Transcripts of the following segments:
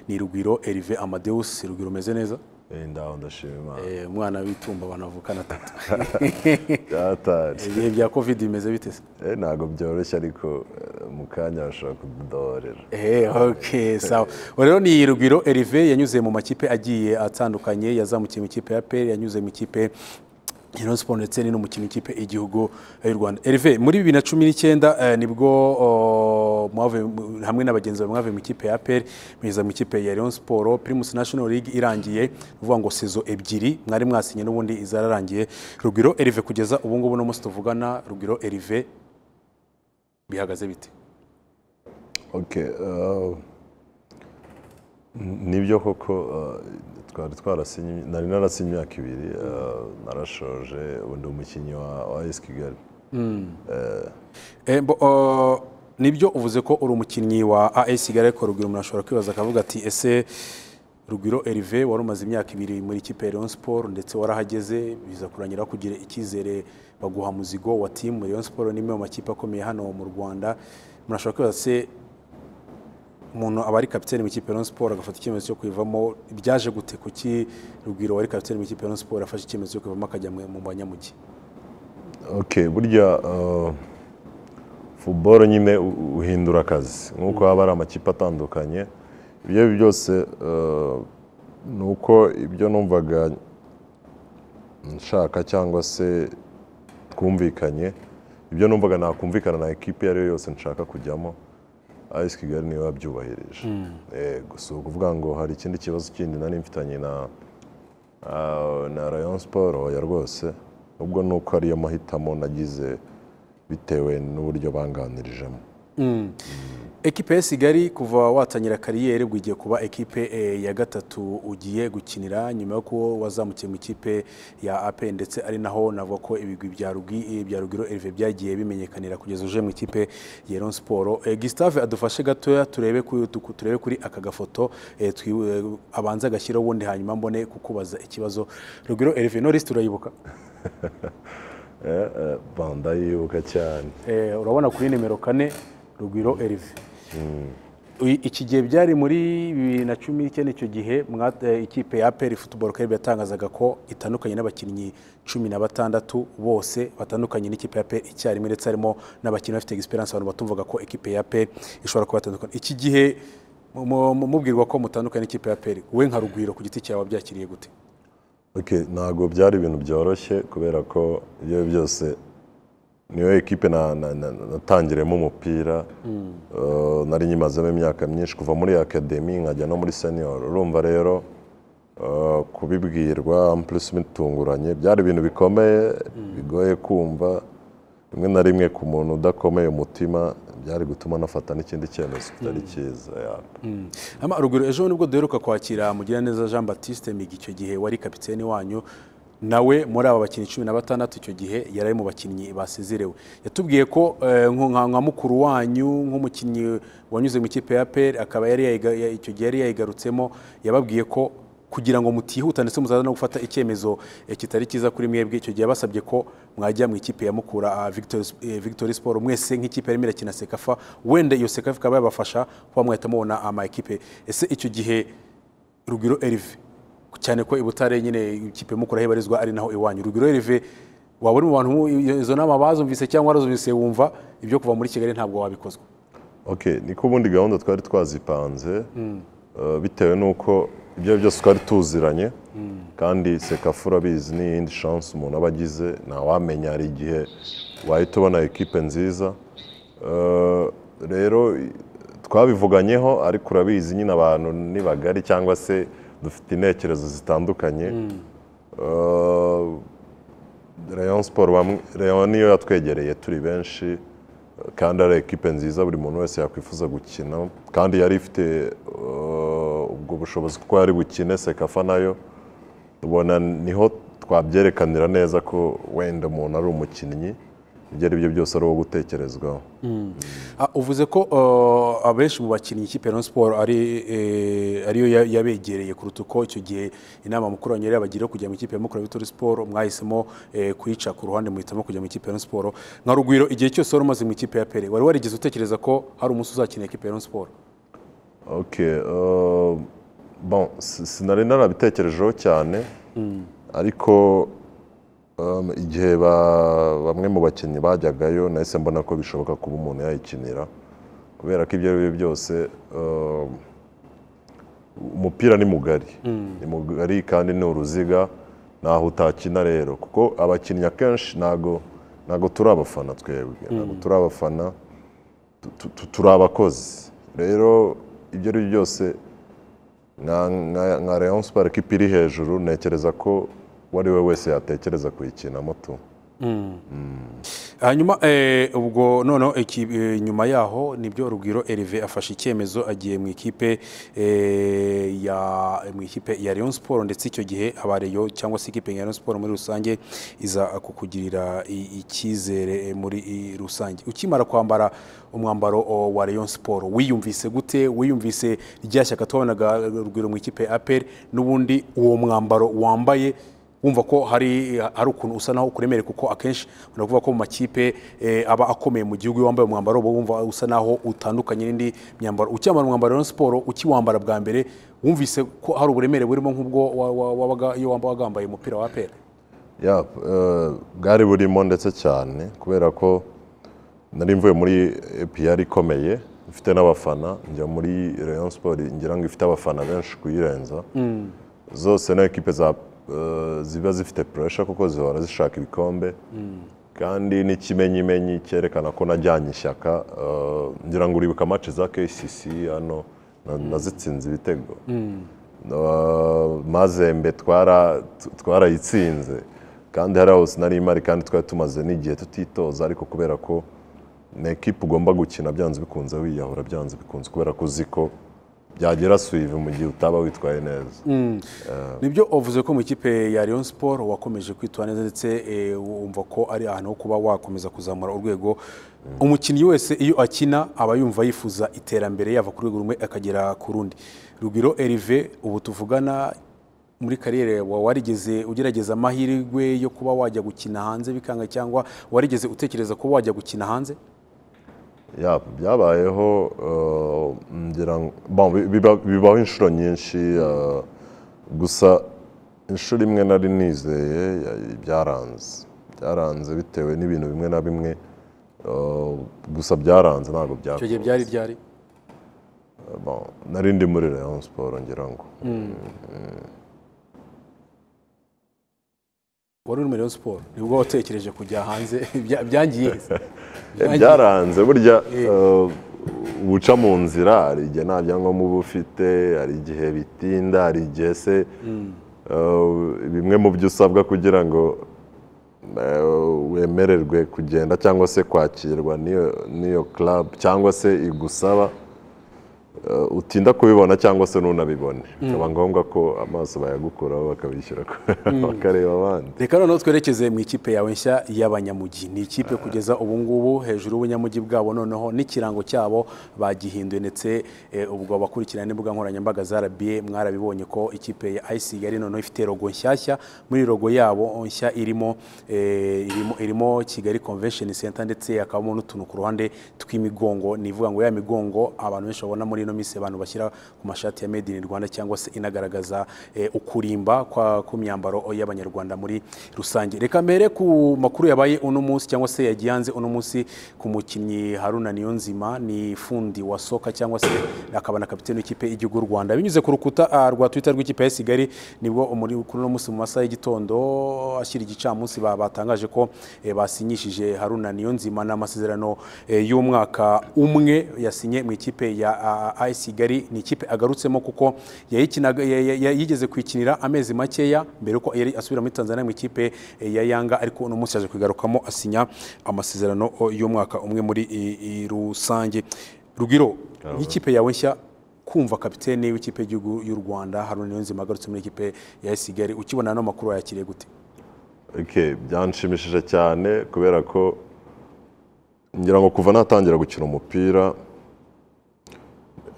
ni rugwiro Hervé Amadeus rugwiro umeze neza Eh, ndaho ndashima imana Eh, umwana w'itumba banavukana atatu byataje ibihe bya covid bimeze bite se Eh, ntabwo byoroshye ariko eh, mu kanya bashobora kududohorera Eh, okay, sawa ubu rero ni rugwiro Hervé yanyuze mu makipe agiye atandukanye yazamukiye mu ikipe ya PL yanyuze mu ikipe ya Rayon Sports ndetse ni no mu kintu ikipe igihugu y'u Rwanda Hervé muri bibiri na cumi n'icyenda eh, nibwo o, mwavuye mu- hamwe n'abagenzi bawe mwavuye mu ikipe ya APR mwiza mu ikipe ya Rayon Sports Primus National League irangiye ni ukuvuga ngo sezo ebyiri mwari mwasinye n'ubundi izararangiye Rugwiro Hervé kugeza ubu ngubu no munsi tuvugana Rugwiro Hervé bihagaze bite okay uh, nibyo koko uh, twari twarasinye nari narasinye imyaka ibiri uh, narashoje ubu ndi umukinnyi wa wa AS Kigali Eh, bo- o, nibyo uvuze ko uri umukinnyi wa AS Kigali ariko Rugwiro umuntu ashobora kwibaza akavuga ati ese Rugwiro Hervé wari umaze imyaka ibiri muri ikipe ya Rayon Sport ndetse warahageze biza kurangira kugira icyizere baguha muzigo wa timu Rayon Sport ni imwe mu makipe akomeye hano mu Rwanda umuntu ashobora kwibaza se umuntu aba ari kapitene mu ikipe ya Rayon Sport agafata icyemezo cyo kuyivamo byaje gute kuki Rugwiro wari kapitene mu ikipe ya Rayon Sport afashe icyemezo cyo kuyivamo akajya mu mu banyamugi okay burya uh, football nyine u- uhindura akazi nk'uko haba hari amakipe atandukanye ibyo ari byo byose uh, ni uko ibyo numvaga nshaka cyangwa se twumvikanye ibyo numvaga nakumvikana na ekipi iyo ari yo yose nshaka kujyamo ayisi kigali niwe wabyubahirije Eh, gusa si ukuvuga ngo hari ikindi kibazo kindi nari mfitanye na Ah, na rayon siporo oya rwose ubwo ni uko ariyo mahitamo nagize bitewe n'uburyo banganirijemo Ekipe ya Kigali kuva watangira kariyeri ubwo igiye kuba ekipe eh, ya gatatu ugiye gukinira nyuma yo kuba wazamukiye mu ikipe ya APR ndetse ari naho navuga ko ibigwi bya Rugi- eh, bya Rugiro Hervé byagiye bimenyekanira kugeza uje mu ikipe ya Rayon Sport. Eh, Gustave adufashe gatoya turebe ku- tu- turebe kuri aka gafoto eh, twi- eh, abanza agashyiraho ubundi hanyuma mbone kukubaza ikibazo Rugiro Hervé no list urayibuka Eh, eh, ba, ndayibuka cyane Eh, urabona kuri nimero kane rugwiro Hervé Uyi- iki gihe byari muri bibiri na cumi n'icyenda icyo gihe mwa- eh, ikipe ya APR Football Club yatangazaga ko itandukanye n'abakinnyi cumi na batandatu bose batandukanye n'ikipe ya APR icyarimwe ndetse harimo n'abakinnyi bafite experience abantu batumvaga ko ikipe ya APR ishobora kuba yatandukana iki gihe mu- mu- mubwirwa ko mutandukanye n'ikipe ya APR we nka rugwiro ku giti cyawe wabyakiriye gute Okay, ntabwo byari ibintu byoroshye kubera ko ibyo ari byo byose niyo ekipe na- na- na- natangiriyemo umupira Eh, nari nyimazemo imyaka myinshi kuva muri akademi nkajya no muri senior urumva rero eh, kubibwirwa plus bitunguranye byari ibintu bikomeye bigoye kumva rimwe na rimwe ku muntu udakomeye umutima byari gutuma anafata n'ikindi cyemezo kitari cyiza yeah. Ama ruguru ejo nibwo duheruka kwakira Mugiraneza Jean Baptiste Migi icyo gihe wari kapiteni wanyu nawe muri aba bakinnyi cumi na batandatu icyo gihe yari ari mu bakinnyi basezerewe yatubwiye ko eh, nko- nka nka mukuru wanyu nk'umukinnyi wanyuze mu ikipe ya PL akaba yari yayiga- ya- icyo gihe yari yayigarutsemo yababwiye ko kugira ngo mutihuta ndetse muzaza no gufata icyemezo eh, kitari cyiza kuri mwebwe icyo gihe basabye ko mwajya mu ikipe ya mukura ah, Victory Sp- eh, Victory Sport mwese nk'ikipe yarimo irakina sekafa wenda iyo sekafa ikaba yabafasha kuba mwahita mubona ama ekipe ese icyo gihe Rugwiro Herve cyane ko i Butare nyine ikipe ya mukura aho ibarizwa ari naho iwanyu Rugwiro Herve waba uri mu bantu izo nama bazumvise cyangwa warazumvise wumva ibyo kuva muri Kigali ntabwo wabikozwa okay niko ubundi gahunda twari twazipanze eh, bitewe n'uko ibyo ari byo byose twari tuziranye kandi sekafu urabizi ni iyindi shansi umuntu aba agize ntawamenya hari igihe wahita ubona ekipe nziza Eh, rero i- twabivuganyeho ariko urabizi nyine abantu ni bagari cyangwa se dufite intekerezo zitandukanye Eh, rayon siporo bamwe rayon niyo yatwegereye turi benshi kandi ari ekipe nziza buri muntu wese yakwifuza gukina kandi yari ifite eh, ubwo bushobozi kuko yari bukine sekafa nayo ubona niho twabyerekanira neza ko wenda umuntu ari umukinnyi ibyo ari byo byose ari uwo gutekerezwaho Ah, uvuze ko uh, abenshi mu bakinnyi ikipe ya Rayon Sport ari eh, ariyo ya- yabegereye kuruta uko icyo gihe inama mukuru wanyu yari yabagira yo kujya mu ikipe ya Mukura Victory Sport mwahisemo eh, kuyica ku ruhande muhitamo kujya mu ikipe ya Rayon Sport nka Rugwiro igihe cyose wari umaze mu ikipe ya Pere wari warigeze utekereza ko hari umunsi uzakina ikipe ya Rayon Sport Okay, euh, bon, si- sinari narabitekerejeho cyane ariko um, igihe ba- bamwe mu bakinnyi bajyagayo nahise mbona ko bishoboka kuba umuntu yayikinira kubera ko ibyo ari byo byose um, umupira ni mugari ni mugari kandi ni uruziga ntaho utakina rero kuko abakinnyi akenshi ntago ntago turi abafana twebwe ntago turi abafana tu- tu- tu- turi abakozi rero ibyo ari byo byose nka- nka nka Rayon Sport ko ipiri hejuru ntekereza ko uwo ari we wese yatekereza kuyikinamo tu hanyuma eh, ubwo noneho iki- eh, nyuma yaho nibyo rugwiro Herve afashe icyemezo agiye mu ikipe eh, ya mu ikipe ya Rayon Sport ndetse icyo gihe abareyo cyangwa se ikipe ya Rayon Sport muri rusange iza kukugirira i- icyizere eh, muri i- rusange ukimara kwambara umwambaro o, wa Rayon Sport wiyumvise gute wiyumvise rya shyaka twabonaga rugwiro mu ikipe ya APR n'ubundi uwo mwambaro wambaye wumva ko hari hari ukuntu usa naho ukuremere kuko akenshi uravuga ko mu makipe eh, aba akomeye mu gihugu iyo wambaye umwambaro uba wumva usa naho utandukanye n'indi myambaro ucyambara umwambaro wa Rayon siporo ukiwambara bwa mbere wumvise ko hari uburemere burimo nk'ubwo wa- wa- wabaga iyo wambaye wagambaye umupira wa apera Ya, eh, bwari burimo ndetse cyane kubera ko nari mvuye muri EPR ikomeye ifite n'abafana njya muri Rayon Sport ngira ngo ifite abafana benshi kuyirenza zose na ekipe za eh, ziba zifite pressure kuko zihora zishaka ibikombe kandi n'ikimenyimenyi cyerekana ko najyanye ishyaka eh, ngira ngo uribuka match za KCC hano na- nazitsinze ibitego Uh, mazembe twara- t- twarayitsinze kandi hari hose nari imari kandi twari tumaze n'igihe tutitoza ariko kubera ko ni ekipe ugomba gukina byanze bikunze wiyahura byanze bikunze kubera ko uzi ko byagera suive mu gihe utaba witwaye neza nibyo wavuze ko mu ikipe ya Rayon Sport wakomeje kwitwara neza ndetse eh, wumva ko ari ahantu ho kuba wakomeza kuzamura urwego umukinnyi wese iyo akina aba yumva yifuza iterambere yava ku rwego rumwe akagera ku rundi Rugwiro Herve ubu tuvugana muri kariyeri wa warigeze ugerageza amahirwe yo kuba wajya gukina hanze bikanga cyangwa warigeze utekereza kuba wajya gukina hanze Ya, byabayeho eh, ngira ngo- bon, bi- biba- bibaho inshuro nyinshi eh, gusa inshuro imwe nari nizeye ya- byaranze byaranze bitewe n'ibintu bimwe na bimwe eh, gusa byaranze ntabwo icyo gihe byakunze byari byari Bon, nari ndi muri Rayon Sport ngira ngo wari uri muri Rayon Sport nibwo watekereje kujya hanze Bya- byangiye Eh, byaranze burya eh, uca mu nzira hari igihe nta byangombwa uba ufite hari igihe bitinda hari igihe se eh, bimwe mu byo usabwa kugira ngo eh, wemererwe kugenda cyangwa se kwakirwa n'iyo n'iyo club cyangwa se igusaba eh, utinda kubibona cyangwa se nunabibone bikaba ngombwa ko amaso bayagukuraho bakabishyura bakareba abandi reka noneho twerekeze mu ikipe yawe nshya y'abanyamugi ni ikipe kugeza ubu ngubu hejuru y'ubunyamugi bwabo noneho n'ikirango cyabo bagihinduye ndetse eh, ubwo abakurikirana n'imbuga nkoranyambaga za rba mwarabibonye ko ikipe ya ayisi yari noneho ifite rogo nshyashya muri rogo yabo nshya irimo eh, irimo, irimo kigali convention center ndetse hakabamo n'utuntu ku ruhande tw'imigongo ni ivuga ngo ya migongo abantu benshi babona muri ino minsi abantu bashyira ku mashati ya made in rwanda cyangwa se inagaragaza eh, ukurimba kwa- kw'imyambaro y'abanyarwanda muri rusange reka mbere ku makuru yabaye uno munsi cyangwa se yagiye hanze uno munsi ku mukinnyi haruna niyonzima ni fundi wa soka cyangwa se akaba na kapitene w'ikipe y'igihugu y'u rwanda binyuze ku rukuta ah, rwa twitter rw'ikipe ya kigali nibwo umuri- kuri uno munsi mu masaha y'igitondo ashyira igicamunsi ba- batangaje ko eh, basinyishije haruna niyonzima n'amasezerano eh, y'umwaka umwe yasinye mu ikipe ya ah, AS Kigali ni ikipe agarutsemo kuko yayikinaga- ya- ya- ya- yigeze kuyikinira amezi makeya mbere yuko yari asubira muri Tanzania mu ikipe eh, ya Yanga ariko uno munsi yaje kugarukamo asinya amasezerano oh, y'umwaka umwe muri i- i rusange Rugiro nk'ikipe yawe nshya kumva kapitene w'ikipe y'igihugu y'u Rwanda Haruna Niyonzima agarutse muri ikipe ya AS Kigali ukibona ano makuru wayakiriye gute Okay, byanshimishije cyane kubera ko ngira ngo kuva natangira gukina umupira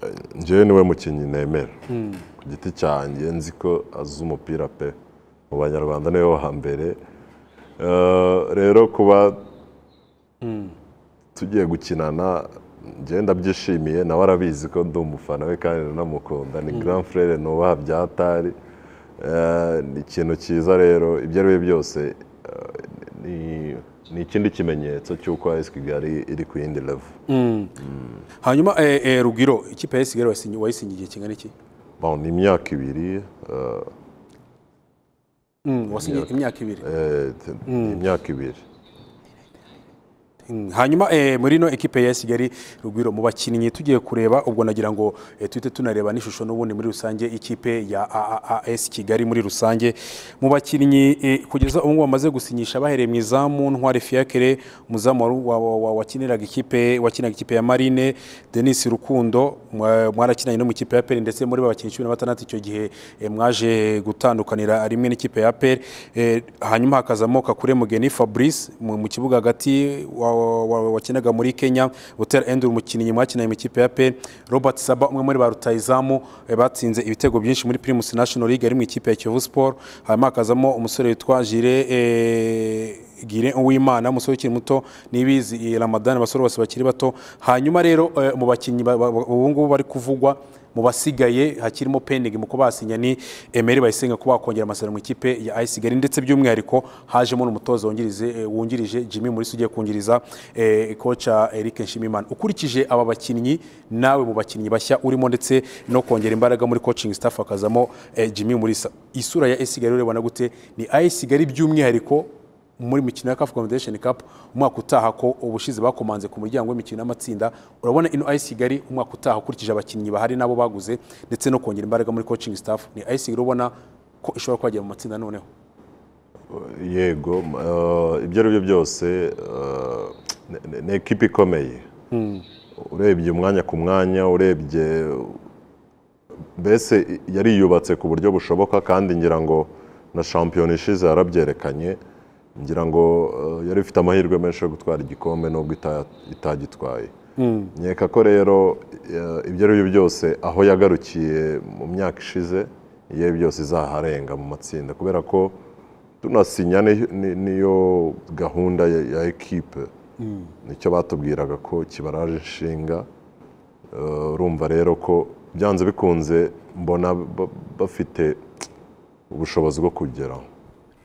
eh, njyewe niwe mukinnyi nemera ku giti cyanjye nzi ko azi umupira pe mu banyarwanda niwe wo hambere Eh, rero kuba tugiye gukinana njyewe ndabyishimiye nawe arabizi ko ndi umufana we kandi nanamukunda ni grand frere nubaha byatari ni ikintu cyiza rero ibyo ari byo byose eh, ni- ni ikindi kimenyetso cy'uko AS Kigali iri ku yindi level hanyuma eh, eh, rugwiro ikipe ya Kigali wayisinyi- wayisinye igihe kingana iki Bon, ni imyaka ibiri eh, Mm, wasinye imyaka ibiri eh, t- ni imyaka ibiri Mm, hanyuma eh, muri ino ekipe ya Kigali Rugwiro mu bakinnyi tugiye kureba ubwo nagira ngo eh, tuhite tunareba n'ishusho n'ubundi muri rusange ikipe ya AAS Kigali muri rusange mu bakinnyi eh, kugeza ubu ngubu bamaze gusinyisha bahereye mu izamu Ntwari Fiakere umuzamu wari wa- wa- wa- wakiniraga ikipe wakinaga ikipe ya Marine Denis Rukundo mwa- mwarakinanye no mu ikipe ya APR ndetse muri ba bakinnyi 16 icyo gihe eh, mwaje gutandukanira rimwe n'ikipe ya APR eh, hanyuma hakazamo Kakure Mugeni Fabrice mu mu kibuga hagati wa- wa- wa- wakinaga muri Kenya Butera Andrew umukinnyi mwakinanye mu ikipe ya APR Robert Saba umwe muri ba rutayizamu eh, batsinze ibitego byinshi muri Primus National League ari mu ikipe ya Kiyovu Sport hanyuma hakazamo umusore witwa Jire eh, Gire Uwimana umusore ukiri muto n'ibizi eh, Ramadan abasore bose bakiri bato hanyuma rero eh, mu bakinnyi ba- ba- ba- ubu ngubu bari kuvugwa mu basigaye hakirimo pending mu kubasinya ni Emery Bayisenga kuba wakongera amasezerano mu ikipe ya AS Kigali ndetse by'umwihariko hajemo n'umutoza wungirize eh, wungirije Jimmy Mulisa ugiye kungiriza eh, kocha Eric Nshimimana ukurikije aba bakinnyi nawe mu bakinnyi bashya urimo ndetse no kongera imbaraga muri coaching staff akazamo eh, Jimmy Mulisa isura ya AS Kigali urebana gute ni AS Kigali by'umwihariko muri mikino ya CAF Confederation Cup umwaka utaha ko ubushize bakomanze ku muryango w'imikino y'amatsinda urabona ino AS Kigali umwaka utaha ukurikije abakinnyi bahari nabo baguze ndetse no kongera imbaraga muri coaching staff ni AS Kigali ubona ko ishobora kuhagera mu matsinda noneho yego eh, ibyo ari byo byose eh, ni- ni- ni ekipa ikomeye urebye umwanya ku mwanya urebye mbese yariyubatse ku buryo bushoboka kandi ngira ngo na shampiyona ishize yarabyerekanye ngira ngo eh, yari ifite amahirwe menshi yo gutwara igikombe nubwo ita- itagitwaye nkeka ko rero eh, ibyo ari byo byose aho yagarukiye mu myaka ishize iyo ari byo byose izaharenga mu matsinda kubera ko tunasinya ni- ni- niyo gahunda ya, ya ekipe nicyo batubwiraga ko kibaraje inshinga Eh, urumva rero ko byanze bikunze mbona ba- bafite ubushobozi bwo kugeraho